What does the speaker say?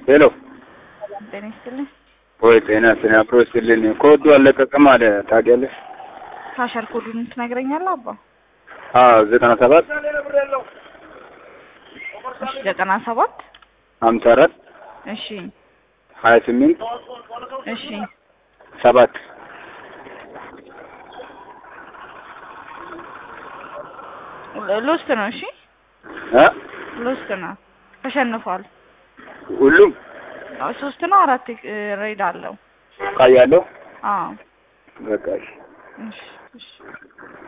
ሄሎ ጤና ይስጥልኝ። ወይ ጤና ስነ አብሮ ይስጥልኝ። ኮዱ አለቀቅም አለ ታውቂያለሽ? ካሸር ኮዱን ትነግረኛለህ አባ? አዎ ዘጠና ሰባት እሺ ዘጠና ሰባት ሀምሳ አራት እሺ ሀያ ስምንት እሺ ሰባት ሎስት ነው። እሺ እ ሎስት ነው። ተሸንፏል። ሁሉም አዎ፣ ሶስት ነው አራት ሬድ አለው። ቃያለሁ አዎ በቃ እሺ። እሺ እሺ